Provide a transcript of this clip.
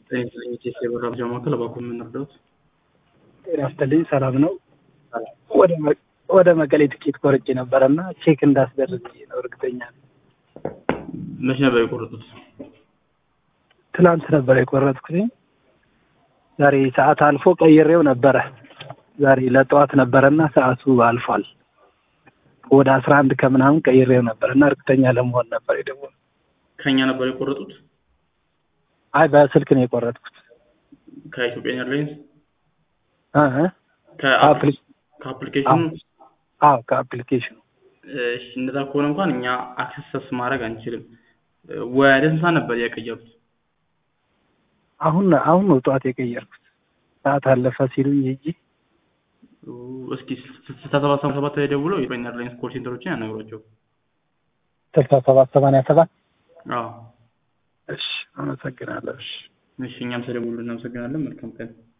ጤና ይስጥልኝ የኢቲኤስ የበራ መረጃ ማዕከል እባክዎ ምን እርዳዎት? ጤና ይስጥልኝ ሰላም ነው። ወደ መ- ወደ መቀሌ ትኬት ቆርጬ ነበረ እና ቼክ እንዳስደርግ ነው እርግጠኛ ነኝ። መቼ ነበር የቆረጡት? ትላንት ነበር የቆረጥኩት። ዛሬ ሰዓት አልፎ ቀይሬው ነበረ። ዛሬ ለጠዋት ነበረና ሰዓቱ አልፏል። ወደ አስራ አንድ ከምናምን ቀይሬው ነበር እና እርግጠኛ ለመሆን ነበር የደወልኩት። ከኛ ነበር የቆረጡት? አይ በስልክ ነው የቆረጥኩት። ከኢትዮጵያ ኤርላይንስ እ እ ከአፕ- አፕሊ- ከአፕሊኬሽኑ? አዎ ከአፕሊኬሽኑ እሺ እንደዛ ከሆነ እንኳን እኛ አክሰስ ማድረግ አንችልም። ወደ ስንት ሰዓት ነበር ያቀየሩት? አሁን አሁን ነው ጠዋት የቀየርኩት። ሰዓት አለፈ ሲሉኝ ሂጂ እስኪ ስልሳ ሰባት ሰባ ሰባት ላይ ደውለው የኢትዮጵያ ኤርላይንስ ኮል ሴንተሮችን ያናግሯቸው። ስልሳ ሰባት ሰማንያ ሰባት አዎ እሺ አመሰግናለሁ። እሺ እሺ እኛም ስለደወሉ እናመሰግናለን። መልካም ቀን